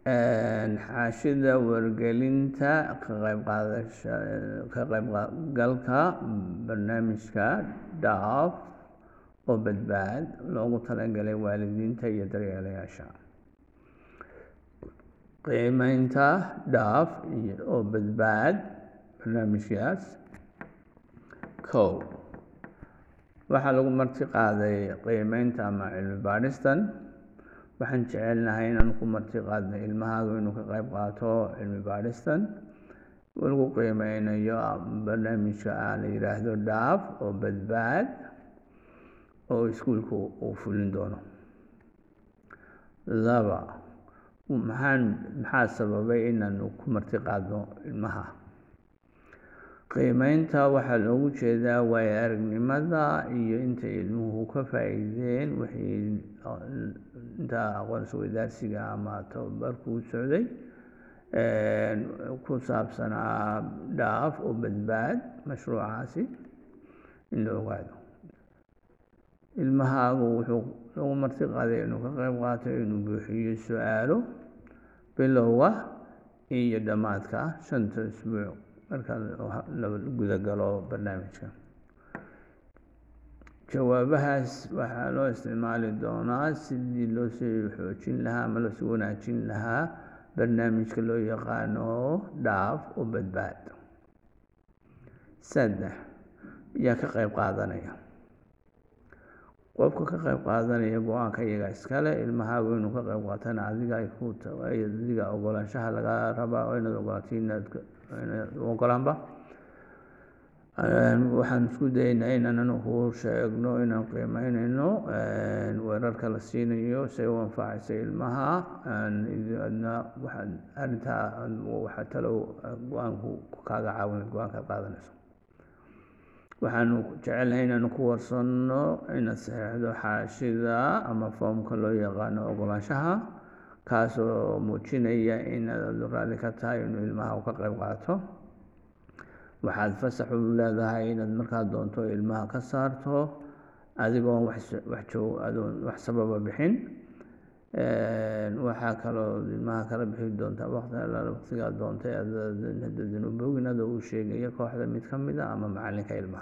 xaashida wargelinta ka qaybqaadasha ka qaybgalka barnaamijka daaf oo badbaad loogu talagalay waalidiinta iyo daryeelayaasha qiimeynta daaf oo badbaad barnaamijkaas kow waxaa lagu marti qaaday qiimeynta ama cilmi baadhistan waxaan jecelnahay inaan ku marti qaadno ilmahaagu inuu ka qayb qaato cilmi baadhistan lagu qiimeynayo barnaamijka la yidhaahdo daaf oo badbaad oo iskuulku uu fulin doono laba maxaan maxaa sababay inaanu ku marti qaadno ilmaha qiimeynta waxaa loogu jeedaa waayo aragnimada iyo intay ilmuhu ka faa'iideen wixii inta aqoonsi wadaarsiga ama tababarkuu socday ku saabsanaa dhaaf oo badbaad mashruucaasi in la ogaado ilmahaagu wuxuu lagu marti qaaday inuu ka qayb qaato inuu buuxiyo su-aalo bilowga iyo dhammaadka shanta isbuuc marka la gudagalo barnaamijka jawaabahaas waxaa loo isticmaali doonaa sidii loo sii xoojin lahaa ama loosii wanaajin lahaa barnaamijka loo yaqaano dhaaf oo badbaad saddex yaa ka qayb qaadanaya qofka ka qayb qaadanaya go-aanka iyaga iskale ilmahaagu inuu ka qayb qaatana adiga ay ku adiga ogolaanshaha laga rabaa oo inaad ogolaato inaad ogolaanba waxaan isku dayeynaa inaan ku sheegno inaan qiimeyneyno weerarka la siinayo si ay u anfacaysa ilmaha adna waxaad arrintaa waxaa talo go-aanku kaaga caawin go-aankaad qaadanayso waxaanu jecelnahay inaanu ku warsanno inaad saxeixdo xaashida ama foomka loo yaqaano ogolaanshaha kaasoo muujinaya inaad raalli ka tahay inuu ilmaha ka qayb qaato waxaad fasax u leedahay inaad markaa doonto ilmaha ka saarto adigoon adoon wax sababa bixin waxaa kaloo ilmaha kala bixi doontaa waqtigaa doontay hadadan u bogin adoo uu sheegaya kooxda mid ka mid a ama macalinka ilmaha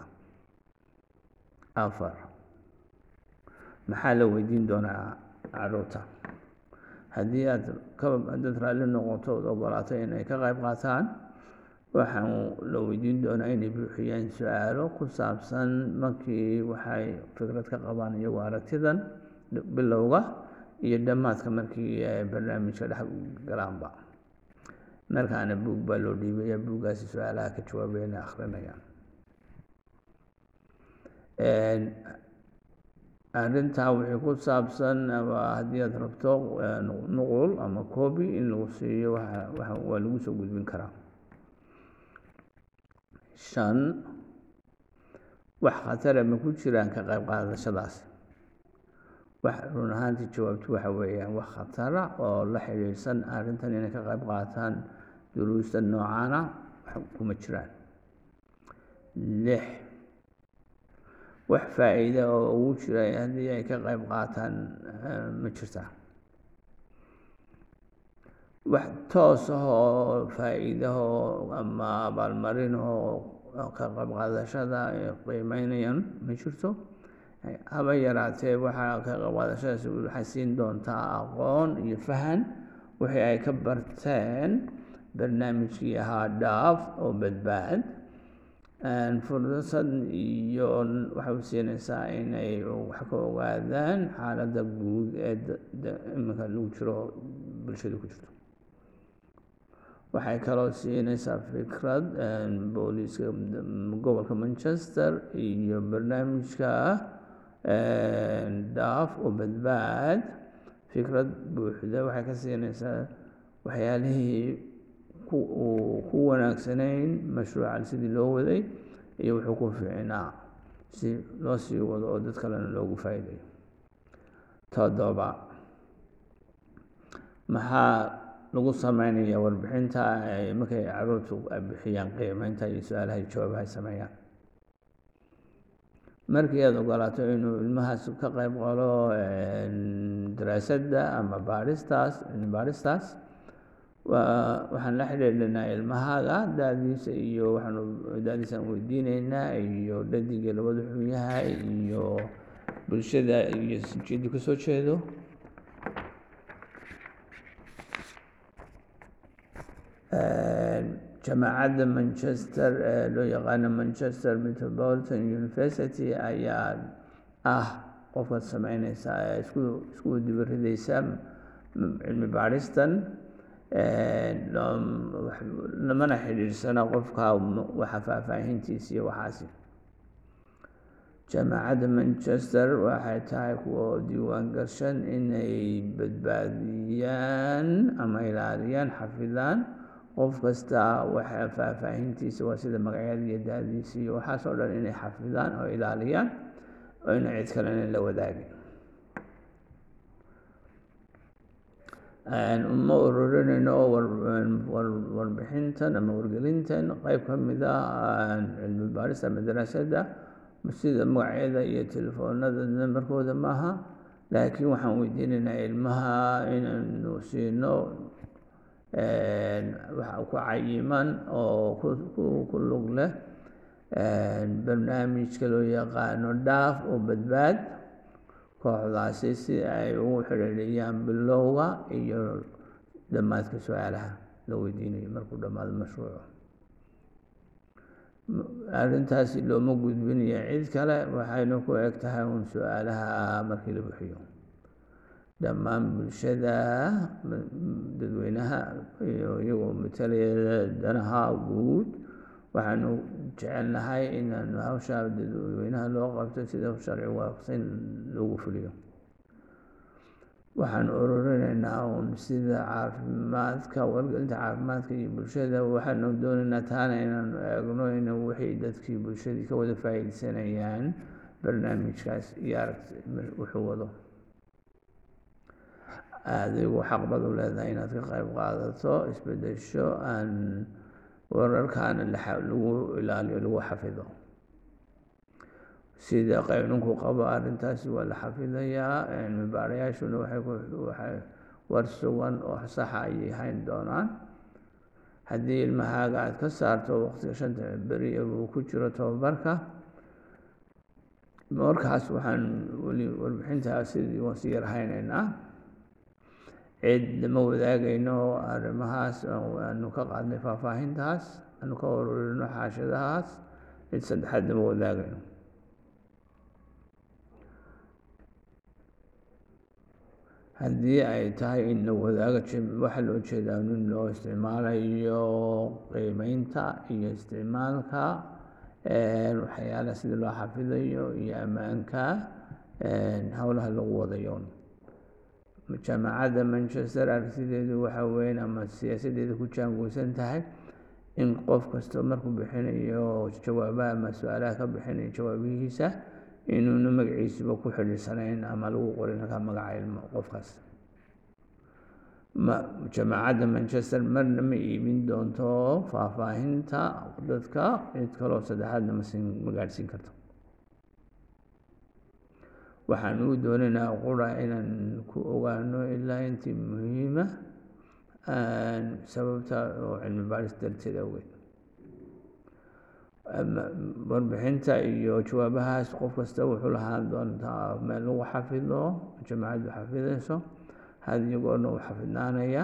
afar maxaa la weydiin doonaa caruurta haddii aad haddaad raalli noqoto ood ogolaato inay ka qayb qaataan waxaan la weydiin doonaa inay buuxiyaan su-aalo ku saabsan markii waxay fikrad ka qabaan iyagoo aragtidan bilowga iyo dhammaadka markii ay barnaamijka dhex galaanba markaana buug baa loo dhiibaya buuggaasi su-aalaha ka jawaabayana akhrinayaan arrintaa wixii ku saabsan ama haddii aad rabto nuqul ama coobi in lagu siiyo waa lagu soo gudbin karaa shan wax khatara ma ku jiraan ka qayb qaadashadaas wax run ahaantii jawaabtu waxa weeyaan wax khatara oo la xidhiidhsan arrintan inay ka qayb qaataan duruusta noocaana kuma jiraan lix wax faa'iida oo ugu jira haddii ay ka qayb qaataan ma jirtaa wax toos ah oo faa'iidahoo ama abaalmarinoo ka qayb qaadashada ay qiimeynayaan ma jirto haba yaraatee waxaa ka qayb qaadashadaasi waxay siin doontaa aqoon iyo fahan wixii ay ka barteen barnaamijkii ahaa dhaaf oo badbaad fursad iyo waxay u siinaysaa inay wax ka ogaadaan xaaladda guud ee iminka lagu jiro bulshada ku jirto waxay kaloo siinaysaa fikrad booliiska gobolka manchester iyo barnaamijka dhaaf oo badbaad fikrad buuxda waxay ka siinaysaa waxyaalihii ku wanaagsanayn mashruucan sidii loo waday iyo wuxuu ku fiicnaa si loo sii wado oo dad kalena loogu faa'iidayo toddoba maxaa lagu sameynaya warbixinta markay caruurtu bixiyaan qiimeynta iyo su-aalaha iyo jawaabaha ay sameeyaan markii aada ogolaato inuu ilmahaas ka qayb qalo daraasadda ama baadhistaas baadhistaas waxaan la xidhiidhinaa ilmahaaga da-diisa iyo waxaanu da-diisaan weydiineynaa iyo dhadiga labada xun yahay iyo bulshada iyo jeedu ka soo jeedo jamaacadda manchester ee loo yaqaano manchester metropolitan university ayaa ah qofkaad sameyneysa ee isku isku dibarideysa cilmi baadhistan lamana xidhiidhsana qofka waxa faahfaahintiisa iyo waxaasi jaamacadda manchester waxay tahay kuwa diiwaan gashan inay badbaadiyaan ama ilaaliyaan xafidaan qof kasta waxa faahfaahintiisa waa sida magacyada iyo da-diisa iyo waxaas oo dhan inay xafidaan oo ilaaliyaan oo ina cid kalena la wadaagin uma ururinayno warbixintan ama wargelintan qeyb ka mid ah cilmi baarista ama daraasadda sida magacyada iyo telefoonada nambarkooda maaha laakiin waxaan weydiinaynaa ilmaha inaynu siino waxa ku cayiman oo ku lug leh barnaamijka loo yaqaano dhaaf oo badbaad kooxdaasi si ay ugu xidhiidhiyaan bilowga iyo dhammaadka su-aalaha la weydiinayo markuu dhammaado mashruucu arrintaasi looma gudbinayo cid kale waxayna ku eg tahay uun su-aalaha markii la bixiyo dhammaan bulshada dadweynaha iyo iyagoo matalaya danaha guud waxaanu jecelnahay inaanu hawsha dadweynaha loo qabto sida sharci waafaqsan loogu fuliyo waxaan ururinaynaa uun sida caafimaadka wargelinta caafimaadka iyo bulshada waxaanu doonaynaa taana inaanu eegno in wixii dadkii bulshadii ka wada faa'iideysanayaan barnaamijkaas iyo aragti wuxuu wado adigu xaq baad u leedahay inaad ka qayb qaadato isbedesho aan wararkaana lagu ilaaliyo lagu xafido sida qaynunku qabo arrintaasi waa la xafidayaa cilmi baarayaashuna waxay war sugan oo saxa ayay hayn doonaan haddii ilmahaaga aad ka saarto waqtiga shanta beri uu ku jiro tobabarka markaas waxaan weli warbixintaa sidii waan si yar haynaynaa cid lama wadaagayno arrimahaas aanu ka qaadnay faahfaahintaas aanu ka ururino xaashadahaas cid saddexaad lama wadaagayno haddii ay tahay in la wadaago waxaa loo jeedaa in loo isticmaalayo qiimeynta iyo isticmaalka waxyaalaha sida loo xafidayo iyo ammaanka howlaha lagu wadayo jaamacadda manchester aragtideedu waxa weyn ama siyaasaddeeda ku jaangoosan tahay in qof kasta markuu bixinayo jawaabaha ama su-aalaha ka bixinayo jawaabihiisa inuuna magaciisuba ku xidhiirsanayn ama lagu qorin halkaa magaca ilmo qofkaas jaamacadda manchester marna ma iibin doonto faahfaahinta dadka cid kaloo saddexaadna masin ma gaadhsiin karto waxaan uu doonaynaa qura inaan ku ogaano ilaa intii muhiima sababta oo cilmi baaris darteed awgeed warbixinta iyo jawaabahaas qof kasta wuxuu lahaan doontaa meel lagu xafido jamacaddu xafidayso had iyagoona u xafidnaanaya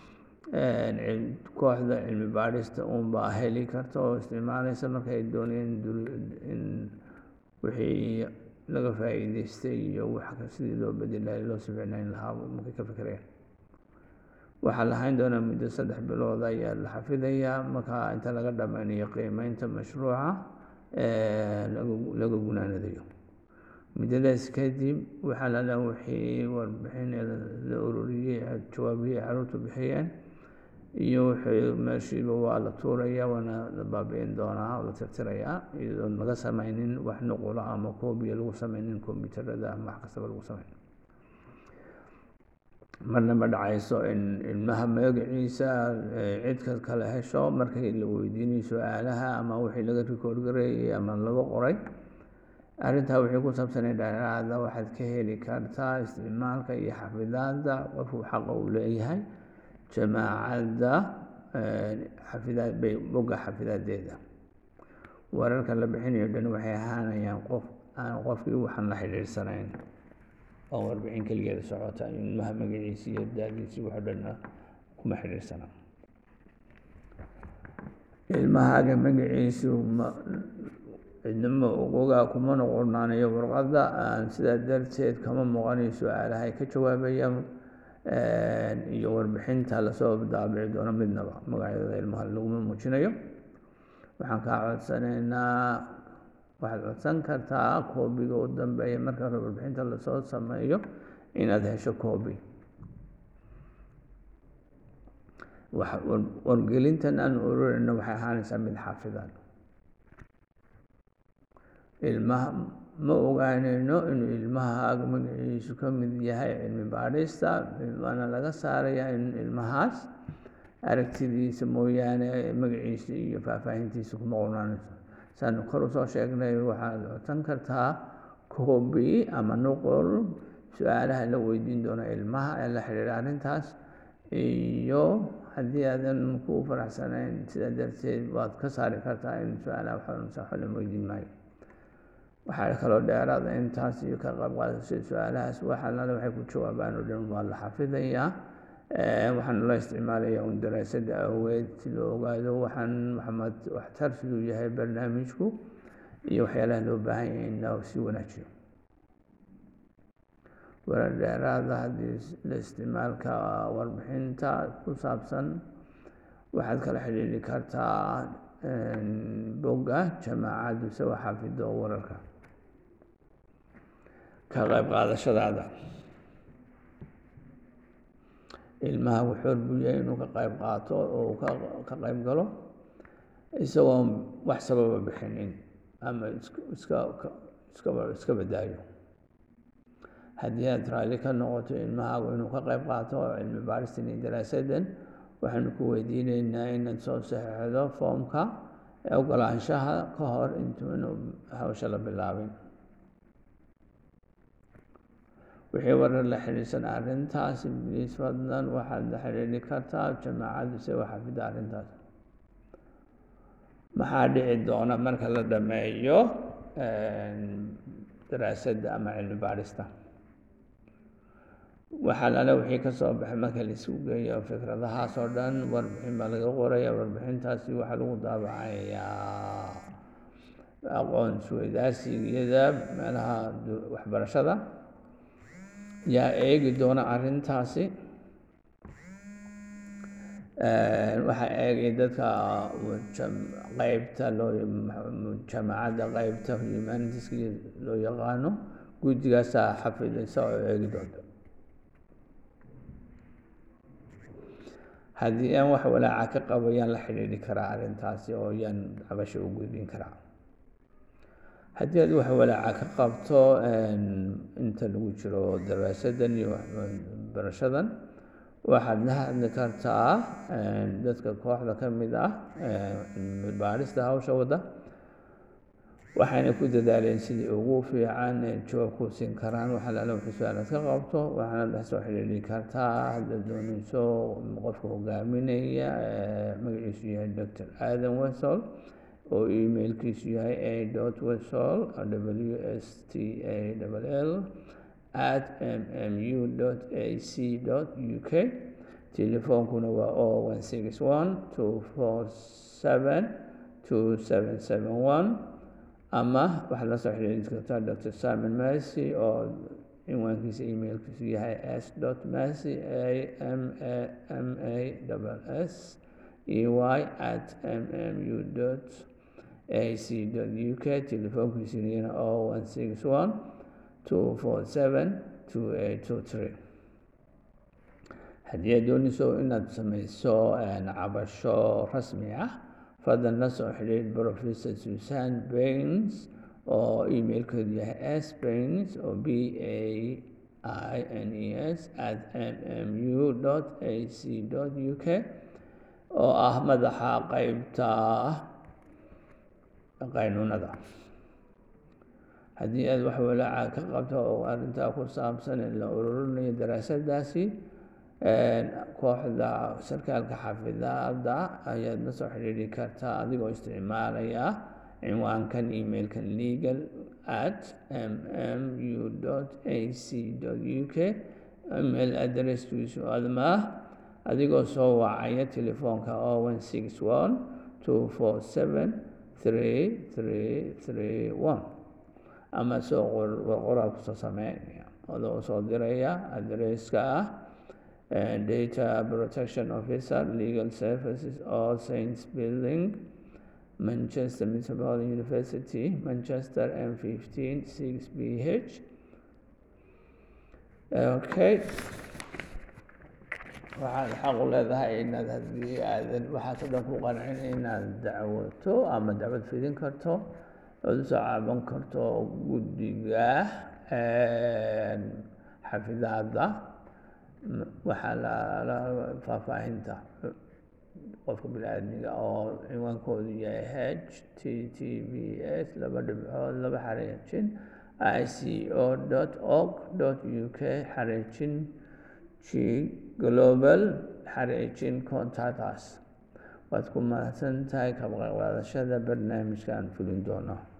kooxda cilmi baadhista uunbaa heli karta oo isticmaalaysa markay doonayeen in wixii laga faa'iideystay iyo wax sidii loo bedelayo loo sificnayn lahaa markay ka fikirayaan waxaa lahayn doonaa muddo saddex bilood ayaa la xafidayaa marka inta laga dhammaynayo qiimeynta mashruuca laga gunaanadayo muddadaas kadib waxaa lala wixii warbixin la ururiyey jawaabihii caruurtu bixiyeen iyo wixii meeshiiba waa la tuuraya waana la baabi'in doonaa oo la tirtirayaa iyadoon laga samaynin wax nuqula ama koobiya lagu samaynin kombyuutarada ama wax kastaba lagu samaynin marna ma dhacayso in ilmaha magaciisa cidka kale hesho markii la weydiinayo su-aalaha ama wixii laga rikoord gareeyey ama laga qoray arrintaa wixii ku saabsanay dheeraada waxaad ka heli kartaa isticmaalka iyo xafidaadda qofku xaqa uu leeyahay jamaacadda xafidaad bay bogga xafidaadeeda wararka la bixinayo dhan waxay ahaanayaan qof aan qofkii waxaan la xidhiidhsanayn oo warbixin keligeeda socota ilmaha magaciisi iyo daadiisi waxo dhanna kuma xidhiidhsana ilmahaaga magaciisu ma cidnama ogogaa kuma noqonaanayo warqadda sidaa darteed kama muuqanayo su-aalaha ay ka jawaabayaan iyo warbixinta lasoo daabici doono midnaba magacyadooda ilmaha laguma muujinayo waxaan kaa codsanaynaa waxaad codsan kartaa koobiga u dambeeya marka hore warbixinta lasoo sameeyo inaad hesho koobi wargelintan aan ururayno waxay ahaanaysaa mid xaafidaan ilmaha ma ogaanayno inuu ilmahaaga magaciisu ka mid yahay cilmi baadhista waana laga saarayaa in ilmahaas aragtidiisa mooyaane magaciisa iyo faahfaahintiisa kuma qornaanayso saanu kor usoo sheegnay waxaad codsan kartaa koobi ama nuqol su-aalaha la weydiin doono ilmaha ee la xidhiidha arrintaas iyo haddii aadan ku faraxsanayn sidaa darteed waad ka saari kartaa in su-aalaha waxasaxo la weydiin maayo waxaa kaloo dheeraada intaas iyo ka qayb qaadashada su-aalahaas waxalale waxay ku jawaabaan oo dhan waa la xafidayaa waxaana loo isticmaalayaa un daraasada awgeed si loo ogaado waxaan maxamed waxtar siduu yahay barnaamijku iyo waxyaalaha loo baahan yahay in la sii wanaajiyo warar dheeraada haddii la isticmaalka warbixinta ku saabsan waxaad kala xidhiidhi kartaa bogga jamaacaddu isago xafido wararka ka qayb qaadashadaada ilmaha wuxuu buu yahay inuu ka qayb qaato oo ka qayb galo isagoon wax sababa bixinin ama iska iska badaayo haddii aad raalli ka noqoto ilmahaagu inuu ka qayb qaato cilmi baaristan iyo daraasadan waxaanu ku weydiineynaa inaad soo saxeixdo foomka ee ogolaanshaha ka hor intuunu hawsha la bilaabin wixii warar la xidhiidsan arrintaas ibliis fadlan waxaad la xidhiidhi kartaa jamaacaddu isagoo xafida arrintaas maxaa dhici doona marka la dhameeyo daraasadda ama cilmi baarista waxaa lale wixii ka soo baxay marka laisugu geeyo fikradahaas oo dhan warbixin baa laga qoraya warbixintaasi waxaa lagu daabacayaa aqoon isweydaarsigiyada meelaha waxbarashada yaa eegi doona arrintaasi waxaa eegay dadka qeybta loo jamaacadda qeybta humanitiska loo yaqaano guddigaasaa xafidaysa oo eegi doonta haddii aan wax walaaca ka qabo yaan la xidhiidhi karaa arrintaasi oo yaan cabasho u gudbin karaa haddii aad wax walaaca ka qabto inta lagu jiro daraasadan iyo barashadan waxaad la hadli kartaa dadka kooxda ka mid ah cilmi baarista hawsha wadda waxayna ku dadaaleen sidii ugu fiican jawaab ku siin karaan waxa laala wixii su-aalaad ka qabto waxaana la soo xidhiidhi kartaa haddaad doonayso qofka hogaaminaya magaciisu yahay doctor aadan wesol oo emailkiisu yahay a dot wesol w s t a l l at m m u dot a c dot u k telefoonkuna waa o one six one two four seven two seven seven one ama waxaad la soo xidhiidhi kartaa dr simon mercy oo cinwaankiisa emailkiisu yahay s dot mercy a m a m a s e y at m m u dot a c dot u k telefoonkiisuna o one six one two four seven two eight two three haddii aad doonayso inaad samayso cabasho rasmi ah fadlan la soo xidhiidh professor susan bains oo emailkeedu yahay s bains oo b a i n e s at m m u dot a c dot u k oo ah madaxa qeybta qaynuunada haddii aad wax walaaca ka qabto oo arrintaa ku saabsan in la ururinayo daraasadaasi kooxda sarkaalka xafidaadda ayaad la soo xidhiidhi kartaa adigoo isticmaalaya cinwaankan emailkan legal at m m u a c u k email adresskiisu adma adigoo soo wacaya telefoonka o one six one two four seven three three three one ama soo qoraal kusoo sameynaya adoo soo diraya adresska ah data protection officer legal services all saints building manchester metropolitan university manchester m fifteen six b h okay waxaad xaq u leedahay inaad haddii aadan waxaas o dhan ku qancin inaad dacwato ama dacwad fidin karto ood usoo caaban karto guddiga xafidaadda waxaa la faahfaahinta qofka bini-aadmiga oo cinwaankoodu yahay h t t v s laba dhibcood laba xareejin i c o dot org dot u k xareejin g global xareejin contactus waad ku mahadsan tahay ka qaadashada barnaamijka aan fulin doono